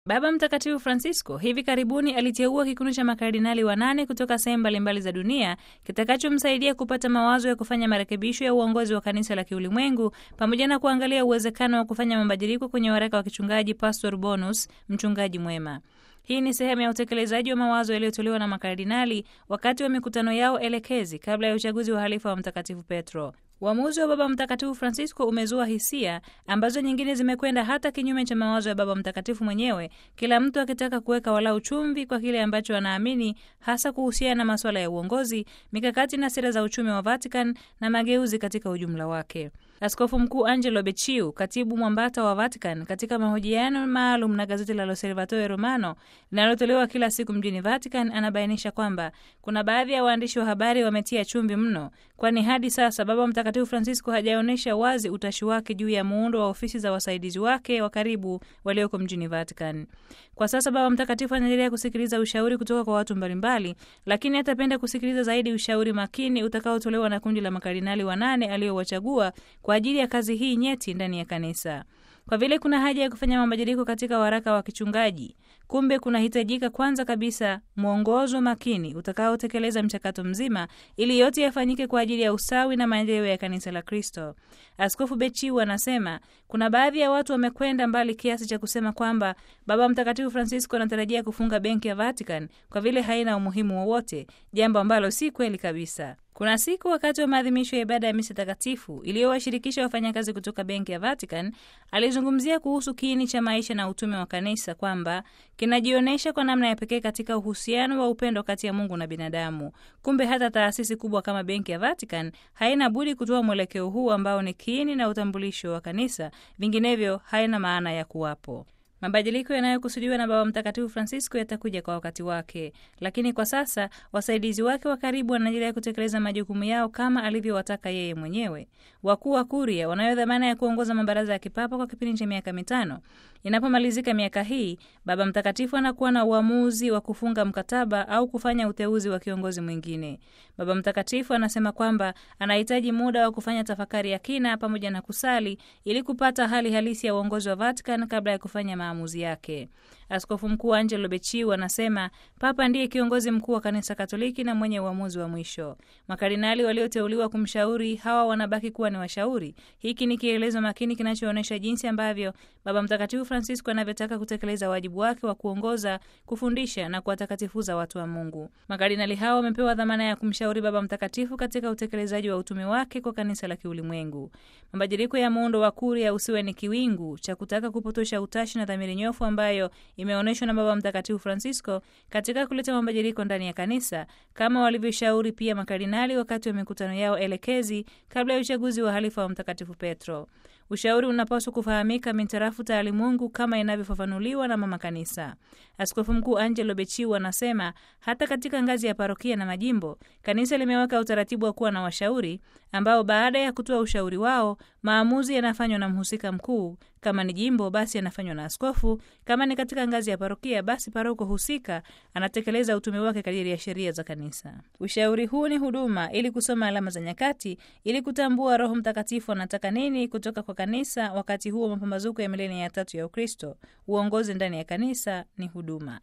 Baba Mtakatifu Francisco hivi karibuni aliteua kikundi cha makardinali wanane kutoka sehemu mbalimbali za dunia kitakachomsaidia kupata mawazo ya kufanya marekebisho ya uongozi wa kanisa la kiulimwengu pamoja na kuangalia uwezekano wa kufanya mabadiliko kwenye waraka wa kichungaji Pastor Bonus, mchungaji mwema. Hii ni sehemu ya utekelezaji wa mawazo yaliyotolewa na makardinali wakati wa mikutano yao elekezi kabla ya uchaguzi wa halifa wa Mtakatifu Petro. Uamuzi wa Baba Mtakatifu Francisco umezua hisia ambazo nyingine zimekwenda hata kinyume cha mawazo ya Baba Mtakatifu mwenyewe, kila mtu akitaka kuweka walau chumvi kwa kile ambacho anaamini, hasa kuhusiana na masuala ya uongozi, mikakati na sera za uchumi wa Vatican na mageuzi katika ujumla wake. Askofu Mkuu Angelo Becciu, katibu mwambata wa Vatican, katika mahojiano maalum na gazeti la L'Osservatore Romano linalotolewa kila siku mjini Vatican, anabainisha kwamba kuna baadhi ya waandishi wa habari wametia chumvi mno, kwani hadi sasa Baba Mtakatifu Francisco hajaonyesha wazi utashi wake juu ya muundo wa ofisi za wasaidizi wake wa karibu walioko mjini Vatican. Kwa sasa Baba Mtakatifu anaendelea kusikiliza ushauri kutoka kwa watu mbalimbali, lakini atapenda kusikiliza zaidi ushauri makini utakaotolewa na kundi la makardinali wanane aliyowachagua kwa ajili ya kazi hii nyeti ndani ya kanisa. Kwa vile kuna haja ya kufanya mabadiliko katika waraka wa kichungaji, kumbe kunahitajika kwanza kabisa mwongozo makini utakaotekeleza mchakato mzima, ili yote yafanyike kwa ajili ya usawi na maendeleo ya kanisa la Kristo. Askofu Bechiu anasema kuna baadhi ya watu wamekwenda mbali kiasi cha kusema kwamba Baba Mtakatifu Francisco anatarajia kufunga benki ya Vatican kwa vile haina umuhimu wowote, jambo ambalo si kweli kabisa. Kuna siku wakati wa maadhimisho ya ibada ya misa takatifu iliyowashirikisha wafanyakazi kutoka benki ya Vatican, alizungumzia kuhusu kiini cha maisha na utume wa kanisa kwamba kinajionyesha kwa namna ya pekee katika uhusiano wa upendo kati ya Mungu na binadamu. Kumbe hata taasisi kubwa kama benki ya Vatican haina budi kutoa mwelekeo huu ambao ni kiini na utambulisho wa kanisa, vinginevyo haina maana ya kuwapo. Mabadiliko yanayokusudiwa na Baba Mtakatifu Francisco yatakuja kwa wakati wake, lakini kwa sasa wasaidizi wake wa karibu wanaendelea kutekeleza majukumu yao kama alivyowataka yeye mwenyewe. Wakuu wa Kuria wanayo dhamana ya kuongoza mabaraza ya kipapa kwa kipindi cha miaka mitano. Inapomalizika miaka hii, Baba Mtakatifu anakuwa na uamuzi wa kufunga mkataba au kufanya uteuzi wa kiongozi mwingine. Baba Mtakatifu anasema kwamba anahitaji muda wa kufanya tafakari ya kina pamoja na kusali ili kupata hali halisi ya uongozi wa Vatican kabla ya kufanya maamuzi yake. Askofu Mkuu Angelo Becciu anasema Papa ndiye kiongozi mkuu wa Kanisa Katoliki na mwenye uamuzi wa mwisho. Makardinali walioteuliwa kumshauri hawa wanabaki kuwa ni washauri. Hiki ni kielezo makini kinachoonyesha jinsi ambavyo Baba Mtakatifu Francisco anavyotaka kutekeleza wajibu wake wa kuongoza, kufundisha na kuwatakatifuza watu wa Mungu. Makardinali hao wamepewa dhamana ya kumshauri Baba Mtakatifu katika utekelezaji wa utume wake kwa kanisa la kiulimwengu. Mabadiliko ya muundo wa Kuria usiwe ni kiwingu cha kutaka kupotosha utashi na dhamiri nyofu ambayo imeonyeshwa na Baba Mtakatifu Francisco katika kuleta mabadiliko ndani ya kanisa, kama walivyoshauri pia makardinali wakati wa mikutano yao elekezi kabla ya uchaguzi wa halifa wa Mtakatifu Petro. Ushauri unapaswa kufahamika mintarafu taalimungu kama inavyofafanuliwa na mama kanisa. Askofu Mkuu Angelo Becciu anasema hata katika ngazi ya parokia na majimbo, kanisa limeweka utaratibu wa kuwa na washauri ambao baada ya kutoa ushauri wao, maamuzi yanafanywa na mhusika mkuu. Kama ni jimbo, basi yanafanywa na askofu. Kama ni katika ngazi ya parokia, basi paroko husika anatekeleza utume wake kadiri ya sheria za kanisa. Ushauri huu ni huduma ili kusoma alama za nyakati, ili kutambua Roho Mtakatifu anataka nini kutoka kwa kanisa wakati huu wa mapambazuko ya milenia ya tatu ya Ukristo. Uongozi ndani ya kanisa ni huduma.